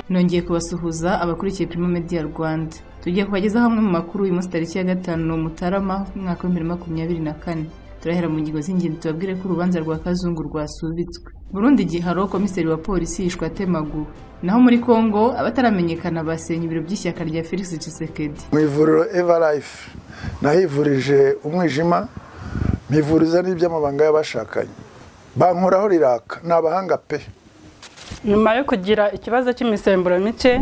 nongeye kubasuhuza abakurikiye Primo Media Rwanda tugiye kubagezaho amwe mu makuru uyu munsi tariki ya gatanu Mutarama umwaka w'ibihumbi bibiri na makumyabiri na kane turahera mu ngingo z'ingenzi tubabwire ko urubanza rwa kazungu rwasubitswe burundi giharo komiseri wa polisi yishwe atemaguwe naho muri kongo abataramenyekana basenye ibiro by'ishyaka rya felix cisekedi mu ivuriro evalife nahivurije umwijima mpivuriza n'iby'amabanga y'abashakanye bankoraho riraka ni abahanga pe nyuma yo kugira ikibazo cy'imisemburo mike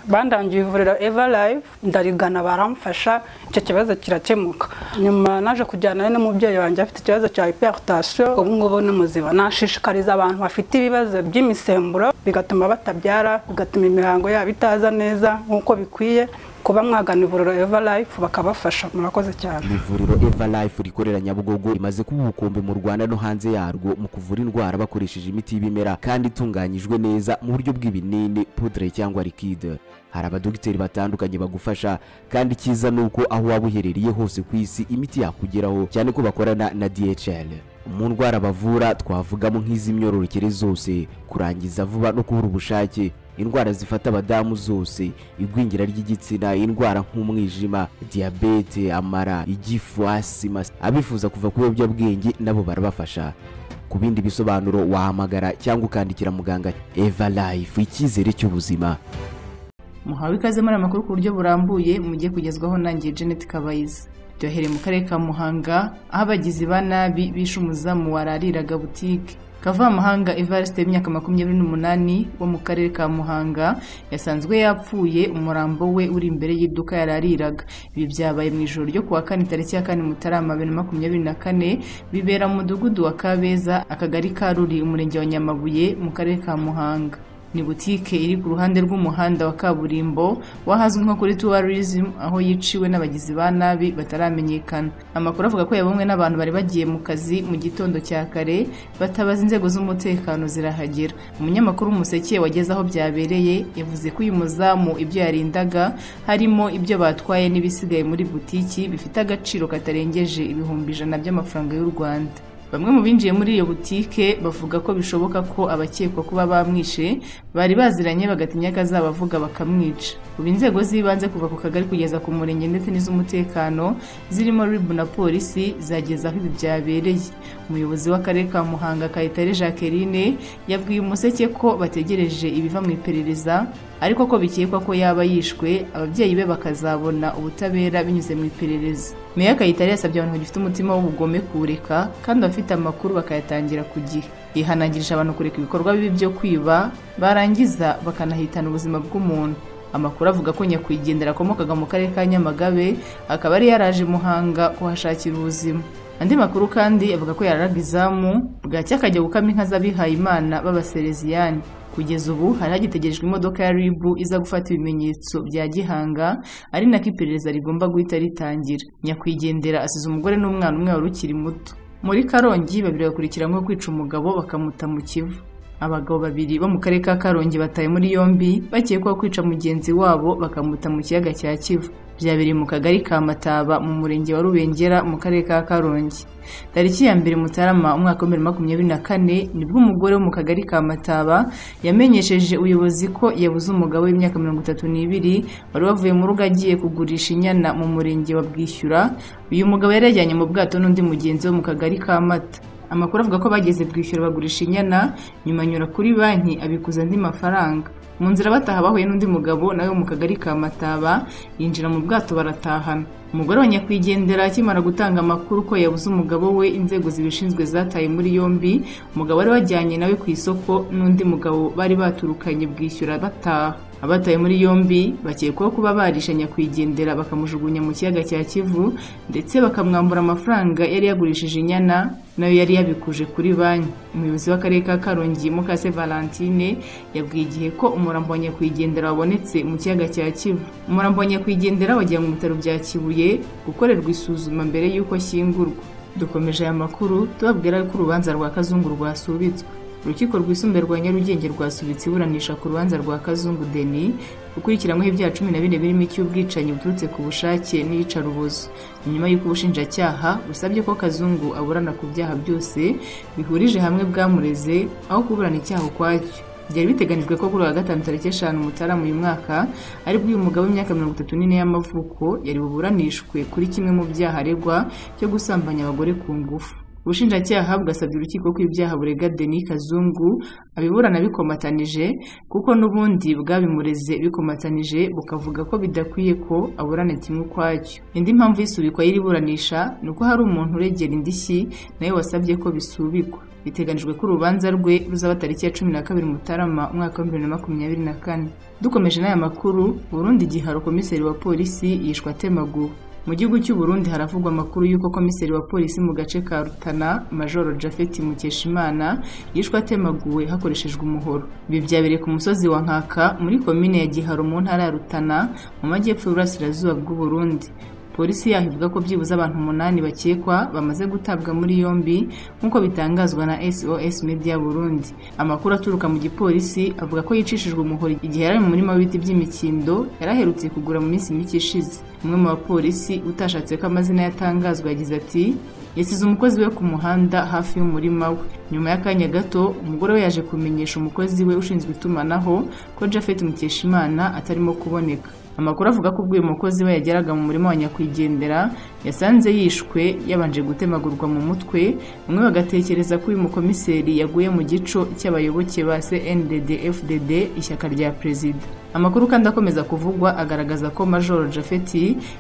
bandangiye ivuriro evalive ndarigana baramfasha icyo kibazo kirakemuka nyuma naje kujyana n'umubyeyi wanjye afite ikibazo cya hiperutasiyo ubu ngubu ni muzima nashishikariza abantu bafite ibibazo by'imisemburo bigatuma batabyara bigatuma imihango yabo itaza neza nk'uko bikwiye kuba mwagana ivuriro evalife bakabafasha murakoze cyane ivuriro evalife rikorera nyabugogo rimaze kuba ubukombe mu rwanda no hanze yarwo mu kuvura indwara bakoresheje imiti y'ibimera kandi itunganyijwe neza mu buryo bw'ibinini pudre cyangwa likide hari abadogiteri batandukanye bagufasha kandi icyiza ni uko aho waba uherereye hose ku isi imiti yakugeraho cyane ko bakorana na dhl mu ndwara bavura twavugamo nk'iz'imyororokere zose kurangiza vuba no kubura ubushake indwara zifata abadamu zose igwingira ry'igitsina indwara nk'umwijima diyabete amara igifu asima abifuza kuva ku biyobyabwenge nabo barabafasha ku bindi bisobanuro wahamagara cyangwa ukandikira muganga eva life icyizere cy'ubuzima muhawe ikaze muri amakuru ku buryo burambuye mujye kugezwaho nangiye Janet Kabayiza byohereye mu karere ka Muhanga aho abagizi ba nabi bishe umuzamu warariraga butike Kavamahanga Evariste y'imyaka makumyabiri n'umunani wo mu karere ka Muhanga yasanzwe yapfuye umurambo we uri imbere y'iduka yarariraga ibi byabaye mu ijoro ryo kuwa kane tariki ya kane Mutarama bibiri na makumyabiri na kane bibera mu mudugudu wa Kabeza akagari ka Ruri umurenge wa Nyamabuye mu karere ka Muhanga ni butike iri ku ruhande rw'umuhanda wa kaburimbo wahazwi nko kuri tourism aho yiciwe n'abagizi ba nabi bataramenyekana amakuru avuga ko yabonwe n'abantu bari bagiye mu kazi mu gitondo cya kare batabaza inzego z'umutekano zirahagera umunyamakuru w'umuseke wageze aho byabereye yavuze ko uyu muzamu ibyo yarindaga harimo ibyo batwaye n'ibisigaye muri butiki bifite agaciro katarengeje ibihumbi ijana by'amafaranga y'u rwanda bamwe mu binjiye muri iyo butike bavuga ko bishoboka ko abakekwa kuba bamwishe bari baziranye bagatinya ko azabavuga bakamwica ubu inzego z'ibanze kuva ku kagari kugeza ku murenge ndetse n'iz'umutekano zirimo ribu na polisi zageza aho ibi byabereye umuyobozi w'akarere ka muhanga kayitare jacqueline yabwiye umuseke ko bategereje ibiva mu iperereza ariko ko bikekwa ko yaba yishwe ababyeyi be bakazabona ubutabera binyuze mu iperereza meya kayitare yasabye abantu bagifite umutima w'ubugome kuwureka kandi abafite amakuru bakayatangira ku gihe yihanangirije abantu kureka ibikorwa bibi byo kwiba barangiza bakanahitana ubuzima bw'umuntu amakuru avuga ko nyakwigendera akomokaga mu karere ka nyamagabe akaba yari yaraje muhanga kuhashakira ubuzima andi makuru kandi avuga ko yararaga izamu bwacya akajya gukama inka z'abihayimana b'abasereziyani kugeza ubu hari hagitegerejwe imodoka ya ribu iza gufata ibimenyetso bya gihanga ari nako iperereza rigomba guhita ritangira nyakwigendera asize umugore n'umwana umwe wari ukiri muto muri karongi babiri bakurikiranyweho kwica umugabo bakamuta mu kivu abagabo babiri bo mu karere ka karongi bataye muri yombi bakekwaho kwica mugenzi wabo bakamuta mu kiyaga cya kivu byabereye mu kagari ka mataba mu murenge wa rubengera mu karere ka karongi tariki ya mbere mutarama umwaka wa bibiri na makumyabiri na kane nibwo umugore wo mu kagari ka mataba yamenyesheje ubuyobozi ko yabuze umugabo w'imyaka mirongo itatu n'ibiri wari wavuye mu rugo agiye kugurisha inyana mu murenge wa bwishyura uyu mugabo yari yajyanye mu bwato n'undi mugenzi wo mu kagari ka mata amakuru avuga ko bageze bwishyura bagurisha inyana nyuma anyura kuri banki abikuza andi mafaranga mu nzira bataha bahuye n'undi mugabo nawe mu kagari ka mataba yinjira mu bwato baratahana umugore wa nyakwigendera akimara gutanga amakuru ko yabuze umugabo we inzego zibishinzwe zataye muri yombi umugabo wari wajyanye nawe ku isoko n'undi mugabo bari baturukanye bwishyura bataha abataye muri yombi bakekwaho kuba barisha nyakwigendera bakamujugunya mu kiyaga cya kivu ndetse bakamwambura amafaranga yari yagurishije inyana nayo yari yabikuje kuri banki umuyobozi w'akarere ka karongi mukase valentine yabwiye igihe ko umurambo wa nyakwigendera wabonetse mu kiyaga cya kivu umurambo wa nyakwigendera wajyanywe mu bitaro bya kibuye gukorerwa isuzuma mbere y'uko ashyingurwa dukomeje aya makuru tubabwira ko urubanza rwa kazungu rwasubitswe urukiko rwisumbuye rwa nyarugenge rwasubitse iburanisha ku rubanza rwa kazungu deni ukurikiranyweho ibyaha cumi na bine birimo icy'ubwicanyi buturutse ku bushake n'iyicarubozo nyuma y'uko ubushinjacyaha busabye ko kazungu aburana ku byaha byose bihurije hamwe bwamureze aho kuburana icyaha ukwacyo byari biteganijwe ko kuri wa gatanu tariki eshanu mutarama uyu mwaka ari bwo uyu mugabo w'imyaka mirongo itatu n'ine y'amavuko yari buburanishwe kuri kimwe mu byaha aregwa cyo gusambanya abagore ku ngufu ubushinjacyaha bwasabye urukiko ko ibyaha burega denis kazungu abiburana bikomatanije kuko n'ubundi bwabimureze bikomatanije bukavuga ko bidakwiye ko aburana kimwe ukwacyo indi mpamvu y'isubikwa y'iriburanisha ni uko hari umuntu uregera indishyi nawe wasabye ko bisubikwa biteganijwe ko urubanza rwe ruzaba tariki ya cumi na kabiri mutarama umwaka wa bibiri na makumyabiri na kane dukomeje n'aya makuru burundu igiharo komiseri wa polisi yishwe atemaguwe mu gihugu cy'u Burundi haravugwa amakuru y'uko komiseri wa polisi mu gace ka Rutana Majoro Japhet Mukeshimana yishwe atemaguwe hakoreshejwe umuhoro ibi byabereye ku musozi wa Nkaka muri komine ya Giharo mu ntara ya Rutana mu majyepfo y'uburasirazuba bw'u Burundi polisi yaho ivuga ko byibuze abantu umunani bakekwa bamaze gutabwa muri yombi nk'uko bitangazwa na sos media burundi amakuru aturuka mu gipolisi avuga ko yicishijwe umuhoro igihe yari ari mu murima w'ibiti by'imikindo yari aherutse kugura mu minsi mike ishize umwe mu bapolisi utashatse ko amazina yatangazwa yagize ati yasize umukozi we ku muhanda hafi y'umurima we nyuma y'akanya gato umugore we yaje kumenyesha umukozi we ushinzwe itumanaho ko japhet mukeshimana atarimo kuboneka amakuru avuga ko ubwo uyu mukozi we yageraga mu murima wa nyakwigendera yasanze yishwe yabanje gutemagurwa mu mutwe bamwe bagatekereza ko uyu mukomiseri yaguye mu gico cy'abayoboke ba cndd fdd ishyaka rya perezida amakuru kandi akomeza kuvugwa agaragaza ko majoro japhet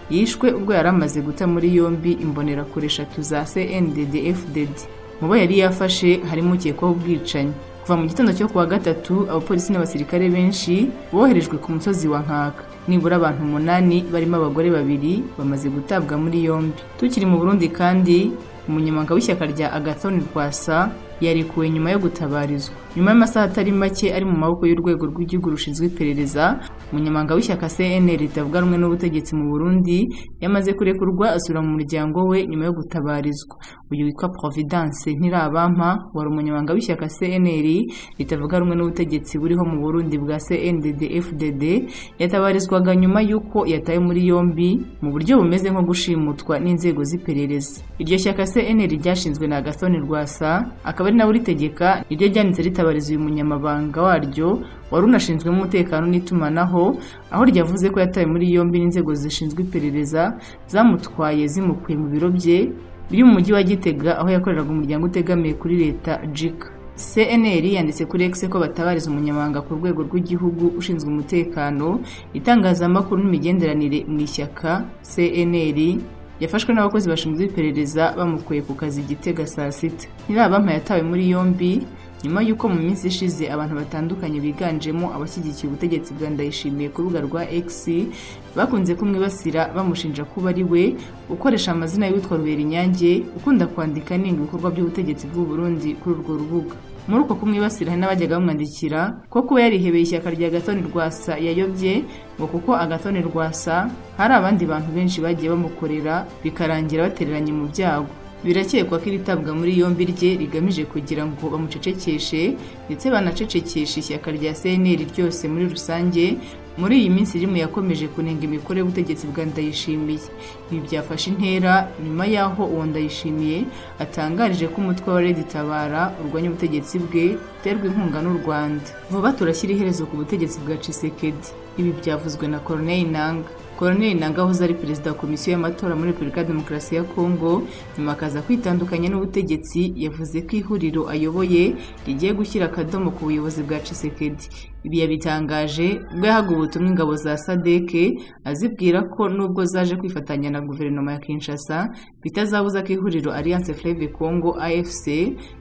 yishwe ubwo yari amaze guta muri yombi imbonerakure eshatu za cndd fdd mu bo yari yafashe harimo ukekwaho ubwicanyi kuva mu gitondo cyo kuwa gatatu abapolisi n'abasirikare benshi boherejwe ku musozi wa nkaka nibura abantu umunani barimo abagore babiri bamaze gutabwa muri yombi tukiri mu burundi kandi umunyamabanga w'ishyaka rya agathoni rwasa yarekuwe nyuma yo gutabarizwa nyuma y'amasaha atari make ari mu maboko y'urwego rw'igihugu rushinzwe iperereza umunyamabanga w'ishyaka cnr ritavuga rumwe n'ubutegetsi mu burundi yamaze kurekurwa asura mu muryango we nyuma yo gutabarizwa uyu witwa providence ntirabampa wari umunyamabanga w'ishyaka cnr ritavuga rumwe n'ubutegetsi buriho mu burundi bwa cndd fdd yatabarizwaga nyuma y'uko yatawe muri yombi mu buryo bumeze nko gushimutwa n'inzego z'iperereza iryo shyaka cnr ryashinzwe na agasoni rwasa akaba ari nawe uritegeka niryo ryanditse ritabariza uyu munyamabanga waryo wari unashinzwemo umutekano n'itumanaho aho ryavuze ko yatawe muri yombi n'inzego zishinzwe iperereza zamutwaye zimukuye mu biro bye biri mu mujyi wa gitega aho yakoreraga umuryango utegamiye kuri leta jika cnr yanditse kuri x ko batabariza umunyamabanga ku rwego rw'igihugu ushinzwe umutekano itangazamakuru n'imigenderanire mu ishyaka cnr yafashwe n'abakozi bashinzwe iperereza bamukuye ku kazi gitega saa sita ntirabampa yatawe muri yombi nyuma y'uko mu minsi ishize abantu batandukanye biganjemo abashyigikiye ubutegetsi bwa ndayishimiye ku rubuga rwa x bakunze kumwibasira bamushinja kuba ari we ukoresha amazina y'uwitwa ruberinyange ukunda kwandika ninga ibikorwa by'ubutegetsi bw'u Burundi kuri urwo rubuga muri uko kumwibasira hari n'abajyaga bamwandikira ko kuba yarihebeye ishyaka rya gatoni rwasa yayobye ngo kuko agatoni rwasa hari abandi bantu benshi bagiye bamukorera bikarangira batereranye mu byago birakekwa ko iritabwa muri yombi rye rigamije kugira ngo bamucecekeshe ndetse banacecekeshe ishyaka rya cnr ryose muri rusange muri iyi minsi rimwe yakomeje kunenga imikorere y'ubutegetsi bwa ndayishimiye ibi byafashe intera nyuma y'aho uwo ndayishimiye atangarije ko umutwe wa redi tabara urwanya ubutegetsi bwe uterwa inkunga n'u rwanda vuba turashyira iherezo ku butegetsi bwa cisekedi ibi byavuzwe na koroneli nanga koroneli nanga wahoze ari perezida wa komisiyo y'amatora muri repubulika ya demokarasi ya kongo nyuma akaza kwitandukanya n'ubutegetsi yavuze ko ihuriro ayoboye rigiye gushyira akadomo ku buyobozi bwa cisekedi ibi yabitangaje ubwo yahaga ubutumwa ingabo za sadeke azibwira ko nubwo zaje kwifatanya na guverinoma ya kinshasa bitazabuza ko ihuriro alliance fleve congo afc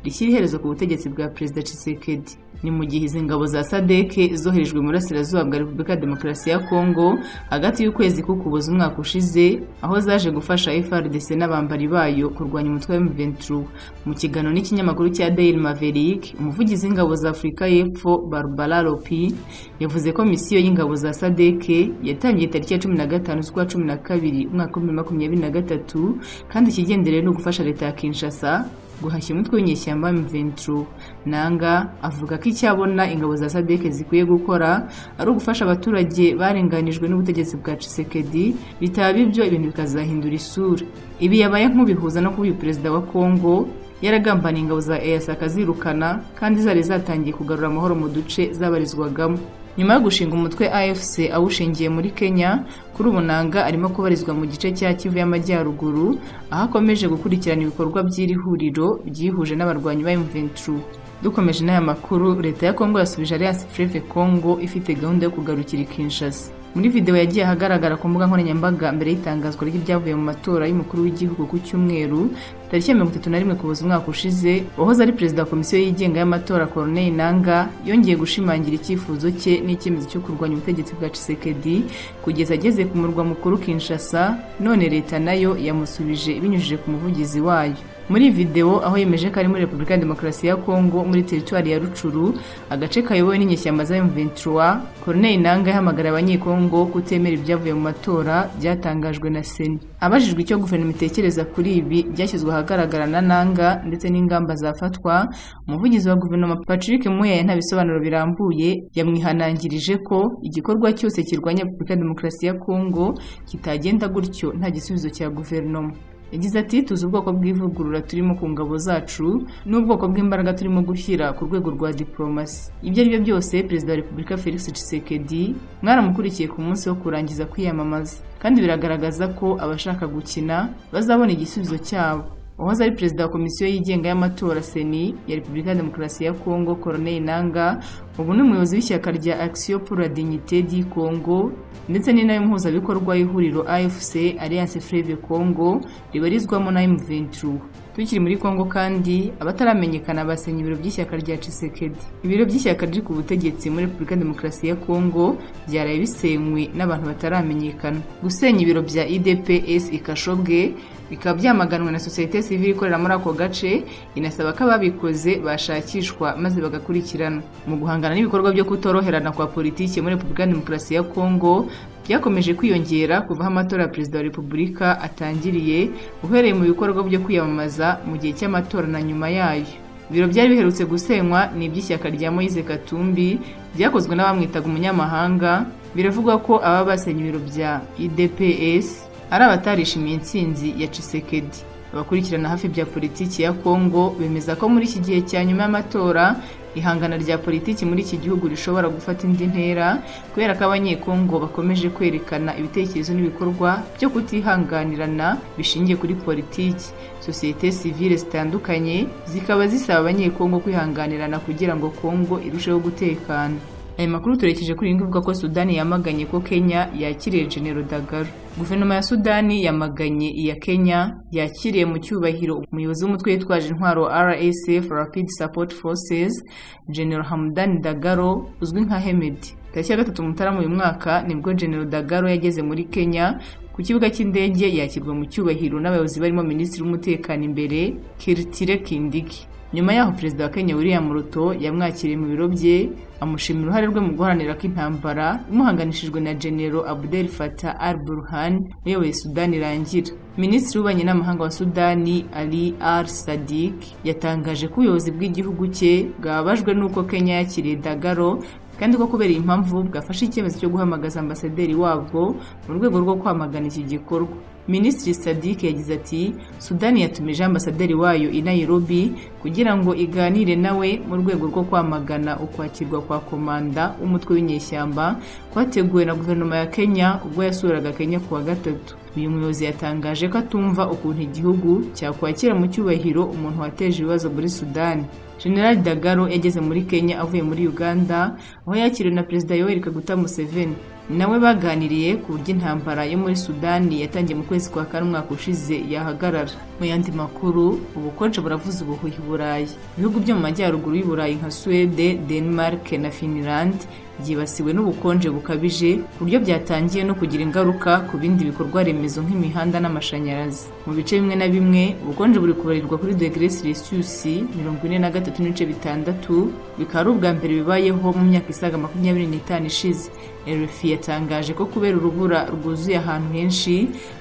rishyira iherezo ku butegetsi bwa perezida cisekedi ni mu gihe izi ngabo za sadeke zoherejwe mu burasirazuba bwa repubulika ya demokarasi ya kongo hagati y'ukwezi k'ukuboza umwaka ushize aho zaje gufasha frdc n'abambari bayo kurwanya umutwe wa m23 mu kiganiro n'ikinyamakuru cya daily maverick umuvugizi w'ingabo za afurika y'epfo barbara lopi yavuze ko misiyo y'ingabo za sadeke yatangiye tariki ya cumi na gatanu z'ukwa cumi na kabiri umwaka wa bibiri makumyabiri na gatatu kandi ikigenderewe ni ugufasha leta ya kinshasa guhashya umutwe w'inyeshyamba M23 nanga avuga ko icyabona ingabo za SADC zikwiye gukora ari ugufasha abaturage barenganijwe n'ubutegetsi bwa Tshisekedi bitaba ibyo ibintu bikazahindura isura ibi yabaye nk'ubihuza no kuba perezida wa Kongo yaragambaniye ingabo za EAC akazirukana kandi zari zatangiye kugarura amahoro mu duce zabarizwagamo nyuma yo gushinga umutwe AFC awushingiye muri Kenya kuri ubu nanga arimo kubarizwa mu gice cya Kivu y'Amajyaruguru aho akomeje gukurikirana ibikorwa by'iri huriro byihuje n'abarwanyi ba M23 dukomeje n'aya makuru leta ya Kongo yasubije Alliance Fleuve Congo ifite gahunda yo kugarukira i Kinshasa muri video yagiye ahagaragara ku mbuga nkoranyambaga mbere y'itangazwa ry'ibyavuye mu matora y'umukuru w'igihugu ku cyumweru tariki ya mirongo itatu na rimwe kuboza umwaka ushize uwahoze ari perezida wa komisiyo yigenga y'amatora Corneille Nanga yongeye gushimangira icyifuzo cye n'icyemezo cyo kurwanya ubutegetsi bwa Tshisekedi kugeza ageze ku murwa mukuru Kinshasa none leta nayo yamusubije ibinyujije ku muvugizi wayo muri videwo aho yemeje ko ari muri repubulika ya demokarasi ya kongo muri teritwari ya rucuru agace kayobowe n'inyeshyamba za M23 Corneille Nanga yahamagara abanyekongo kutemera ibyavuye mu matora byatangajwe na Seni abajijwe icyo guverinoma itekereza kuri ibi byashyizwe ahagaragara na Nanga ndetse n'ingamba zafatwa umuvugizi wa guverinoma Patrick Muyaya nta bisobanuro birambuye yamwihanangirije ko igikorwa cyose kirwanya repubulika ya demokarasi ya kongo kitagenda gutyo nta gisubizo cya guverinoma yagize ati tuzi ubwoko bw'ivugurura turimo ku ngabo zacu n'ubwoko bw'imbaraga turimo gushyira ku rwego rwa diplomasi ibyo ari byo byose perezida wa repubulika felix tshisekedi mwaramukurikiye ku munsi wo kurangiza kwiyamamaza kandi biragaragaza ko abashaka gukina bazabona igisubizo cyabo uwahoze ari perezida wa komisiyo yigenga y'amatora seni ya repubulika ya demokarasi ya kongo Corneille nanga ubu ni umuyobozi w'ishyaka rya action pour la dignité du congo ndetse n'intebe mpuzabikorwa y'ihuriro afc alliance fleuve congo ribarizwamo na m23 tukiri muri kongo kandi abataramenyekana basenye ibiro by'ishyaka rya cisekedi ibiro by'ishyaka riri ku butegetsi muri repubulika ya demokarasi ya kongo byaraye bisenywe n'abantu bataramenyekana gusenya ibiro bya idps ikashobwe bikaba byamaganwe na sosiyete sivile ikorera muri ako gace inasaba ko ababikoze bashakishwa maze bagakurikiranwa mu guhangana n'ibikorwa byo kutoroherana kwa politiki muri repubulika ya demokarasi ya kongo byakomeje kwiyongera kuva aho amatora ya perezida wa repubulika atangiriye uhereye mu bikorwa byo kwiyamamaza mu gihe cy'amatora na nyuma yayo ibiro byari biherutse gusenywa ni iby'ishyaka rya moyize katumbi byakozwe n'abamwitaga umunyamahanga biravugwa ko ababa basenye ibiro bya idps ari abatarishimiye intsinzi ya cisekedi abakurikirana hafi bya politiki ya kongo bemeza ko muri iki gihe cya nyuma y'amatora ihangana rya politiki muri iki gihugu rishobora gufata indi ntera kubera ko abanyekongo bakomeje kwerekana ibitekerezo n'ibikorwa byo kutihanganirana bishingiye kuri politiki sosiyete sivile zitandukanye zikaba zisaba abanyekongo kwihanganirana kugira ngo kongo irusheho gutekana aya makuru turekeje kuri iyi ivuga ko sudani yamaganye ko kenya yakiriye genero dagaro guverinoma ya sudani yamaganye iya kenya yakiriye mu cyubahiro umuyobozi w'umutwe witwaje intwaro rsf rapid support forces genero hamdani dagaro uzwi nka hemedi tariki ya gatatu mutarama uyu mwaka nibwo genero dagaro yageze muri kenya ku kibuga cy'indege yakirwa mu cyubahiro n'abayobozi barimo minisitiri w'umutekano imbere kiritire kindiki nyuma yaho perezida wa kenya william ruto yamwakiriye mu biro bye amushimira uruhare rwe mu guharanira ko intambara imuhanganishijwe na genero abdel fatah al burhan uyoboye sudani irangira minisitiri w'ububanyi n'amahanga wa sudani ali al sadik yatangaje ko ubuyobozi bw'igihugu cye bwababajwe n'uko kenya yakiriye dagaro kandi ko kubera iyi mpamvu bwafashe icyemezo cyo guhamagaza ambasaderi wabwo mu rwego rwo kwamagana iki gikorwa minisitiri sadik yagize ati sudani yatumije ambasaderi wayo i nairobi kugira ngo iganire nawe mu rwego rwo kwamagana ukwakirwa kwa komanda w'umutwe w'inyeshyamba kwateguwe na guverinoma ya kenya ubwo yasuraga kenya ku wa gatatu uyu muyobozi yatangaje ko atumva ukuntu igihugu cyakwakira mu cyubahiro umuntu wateje ibibazo muri sudani generali dagaro yageze muri kenya avuye muri uganda aho yakiriwe na perezida yoweri kaguta museveni nawe baganiriye ku buryo intambara yo muri sudani yatangiye mu kwezi kwa kane umwaka ushize yahagarara mu yandi makuru ubukonje buravuze ubuhuhi burayi ibihugu byo mu majyaruguru y'iburayi nka suwede denmark na finland byibasiwe n'ubukonje bukabije ku buryo byatangiye no kugira ingaruka ku bindi bikorwa remezo nk'imihanda n'amashanyarazi mu bice bimwe na bimwe ubukonje buri kubarirwa kuri degere celsius mirongo ine na gatatu n'ibice bitandatu bikaba ari ubwa mbere bibayeho mu myaka isaga makumyabiri n'itanu ishize erufi yatangaje ko kubera urubura rwuzuye ahantu henshi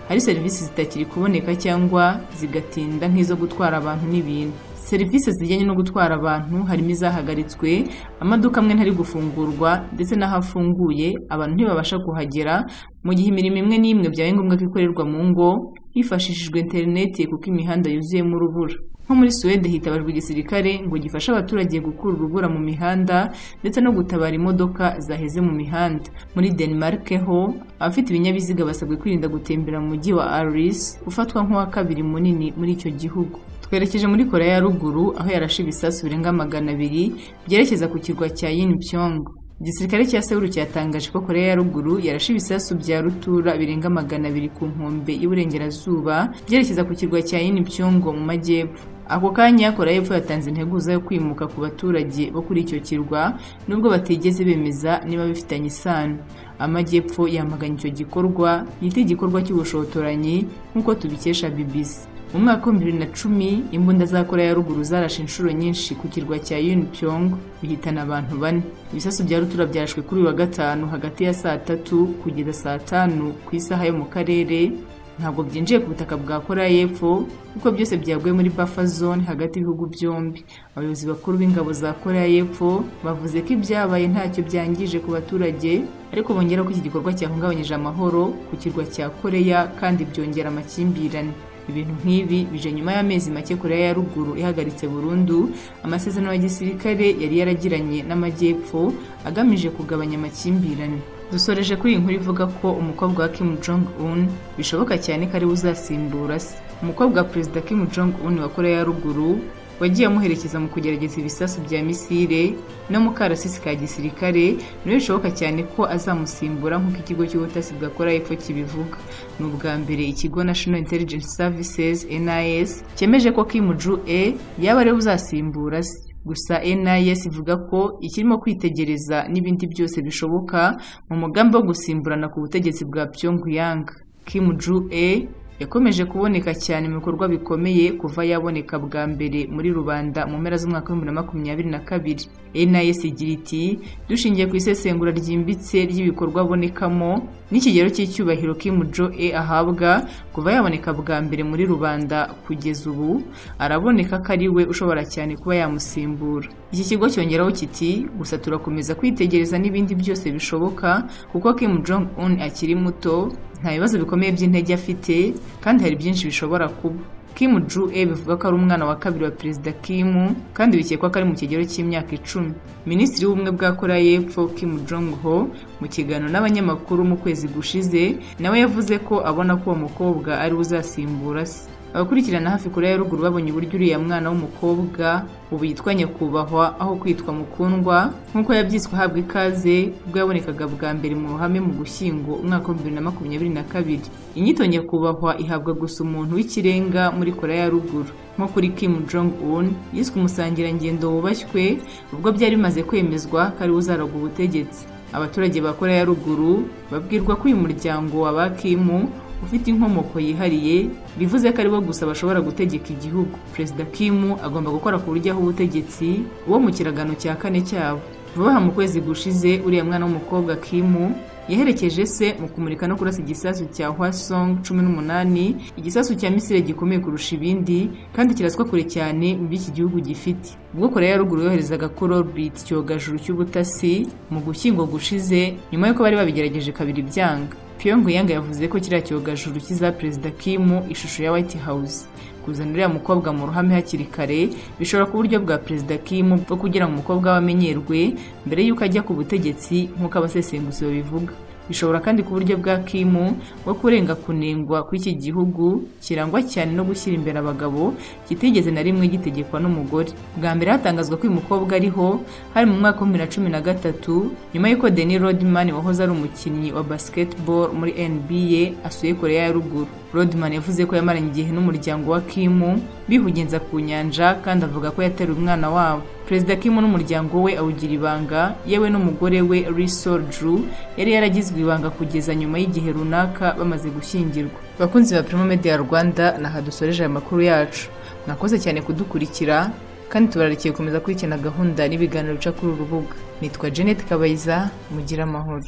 hari serivisi zitakiri kuboneka cyangwa zigatinda nk'izo gutwara abantu n'ibintu serivisi zijyanye no gutwara abantu harimo izahagaritswe amaduka amwe ntari gufungurwa ndetse n'ahafunguye abantu ntibabasha kuhagera mu gihe imirimo imwe n'imwe byabaye ngombwa ko ikorerwa mu ngo hifashishijwe interineti kuko imihanda yuzuyemo urubura nko muri suwede hitabajwe igisirikare ngo gifashe abaturage gukura urubura mu mihanda ndetse no gutabara imodoka zaheze mu mihanda muri denmark ho abafite ibinyabiziga basabwe kwirinda gutembera mu mujyi wa aris ufatwa nk'uwa kabiri munini muri icyo gihugu twerekeje muri korea ya ruguru aho yarashe ibisasu birenga magana abiri byerekeza ku kirwa cya yinpyong igisirikare cya sewuru cyatangaje ko korea ya ruguru yarashe ibisasu bya rutura birenga magana abiri ku nkombe y'uburengerazuba byerekeza ku kirwa cya yinpyong mu majyepfo ako kanya korea y'epfo yatanze integuza yo kwimuka ku baturage bo kuri icyo kirwa nubwo batigeze bemeza niba bifitanye isano amajyepfo yamaganye icyo gikorwa yita igikorwa cy'ubushotoranyi nk'uko tubikesha bbc mu mwaka w'ibihumbi bibiri na cumi imbunda za korea ya ruguru zarashe inshuro nyinshi ku kirwa cya yunpyong bihitana abantu bane ibisasu bya rutura byarashwe kuri uyu wa gatanu hagati ya saa tatu kugeza saa tanu ku isaha yo mu karere ntabwo byinjiye ku butaka bwa korea y'epfo kuko byose byaguye muri buffer zone hagati y'ibihugu byombi abayobozi bakuru b'ingabo za korea y'epfo bavuze ko ibyabaye ntacyo byangije ku baturage ariko bongera ko iki gikorwa cyahungabanyije amahoro ku kirwa cya korea kandi byongera amakimbirane ibintu nk'ibi bije nyuma y'amezi make korea ya ruguru ihagaritse burundu amasezerano ya gisirikare yari yaragiranye n'amajyepfo agamije kugabanya amakimbirane dusoreje kuri iyi nkuru ivuga ko umukobwa wa kim jong un bishoboka cyane ko ariwe uzasimbura se umukobwa wa perezida kim jong un wa korea ya ruguru wagiye amuherekeza mu kugerageza ibisasu bya misile no mu karasisi ka gisirikare niwe bishoboka cyane ko azamusimbura nk'uko ikigo cy'ubutasi bwa korea y'epfo kibivuga ni ubwa mbere ikigo national intelligence services nis cyemeje ko kim ju e yaba ariwe uzasimbura se gusa nis ivuga ko ikirimo kwitegereza n'ibindi byose bishoboka mu mugambi wo gusimburana ku butegetsi bwa pyongyang kim ju e yakomeje kuboneka cyane mu bikorwa bikomeye kuva yaboneka bwa mbere muri rubanda mu mpera z'umwaka w'ibihumbi bibiri na makumyabiri na kabiri nis igira iti dushingiye ku isesengura ryimbitse ry'ibikorwa abonekamo n'ikigero cy'icyubahiro kim jo e ahabwa kuva yaboneka bwa mbere muri rubanda kugeza ubu araboneka ko ari we ushobora cyane kuba yamusimbura iki kigo cyongeraho kiti gusa turakomeza kwitegereza n'ibindi byose bishoboka kuko kim jong un akiri muto nta bibazo bikomeye by'intege afite kandi hari byinshi bishobora kuba kim ju e bivuga ko ari umwana wa kabiri wa perezida kim kandi bikekwa ko ari mu kigero cy'imyaka icumi minisitiri w'ubumwe bwa korea y'epfo kim jong ho mu kiganiro n'abanyamakuru mu kwezi gushize nawe yavuze ko abona ko uwo mukobwa ariwe uzasimbura se abakurikirana hafi korea ya ruguru babonye uburyo uriya mwana w'umukobwa ubu yitwa nyakubahwa aho kwitwa mukundwa nk'uko yabyitswe ahabwa ikaze ubwo yabonekaga bwa mbere mu ruhame mu gushyingo umwaka wa bibiri na makumyabiri na kabiri inyito nyakubahwa ihabwa gusa umuntu w'ikirenga muri korea ya ruguru nko kuri kim jong un yiswe umusangirangendo wubashywe ubwo byari bimaze kwemezwa ko ariwe uzaraga ubutegetsi abaturage ba korea ya ruguru babwirwa ko uyu muryango wa ba kimu ufite inkomoko yihariye bivuze ko aribo gusa bashobora gutegeka igihugu perezida kimu agomba gukora ku buryo aho ubutegetsi wo mu kiragano cya kane cyabo vuba aha mu kwezi gushize uriya mwana w'umukobwa kimu yaherekeje se mu kumurika no kurasa igisasu cya hwasong cumi n'umunani igisasu cya misire gikomeye kurusha ibindi kandi kiraswa kure cyane mu by'iki gihugu gifite ubwo korea ya ruguru yoherezaga korobit icyogajuru cy'ubutasi mu gushyingo gushize nyuma y'uko bari babigerageje kabiri byanga Pyongyang yavuze ko kiriya cyogajuru kiza perezida Kim ishusho ya White House kuzana uriya mukobwa mu ruhame hakiri kare bishobora ku buryo bwa perezida Kim bwo kugira ngo umukobwa we amenyerwe mbere y'uko ajya ku butegetsi nk'uko abasesenguzi babivuga bishobora kandi ku buryo bwa kimu bwo kurenga kunengwa kw'iki gihugu kirangwa cyane no gushyira imbere abagabo kitigeze na rimwe gitegekwa n'umugore bwa mbere hatangazwa ko uyu mukobwa ariho hari mu mwaka wa bibiri na cumi na gatatu nyuma y'uko deni rodman wahoze ari umukinnyi wa basketball muri nba asuye korea ya ruguru rodman yavuze ko yamaranye igihe n'umuryango wa kimu bihugenza ku nyanja kandi avuga ko yateruye umwana wabo perezida kimu n'umuryango we awugira ibanga yewe n'umugore we risol drew yari yaragizwe ibanga kugeza nyuma y'igihe runaka bamaze gushyingirwa bakunzi ba primo media rwanda naha dusoreje aya makuru yacu nakoze cyane kudukurikira kandi tubararikiye gukomeza kurikirana gahunda n'ibiganiro bica kuri uru rubuga nitwa janet kabayiza mugire amahoro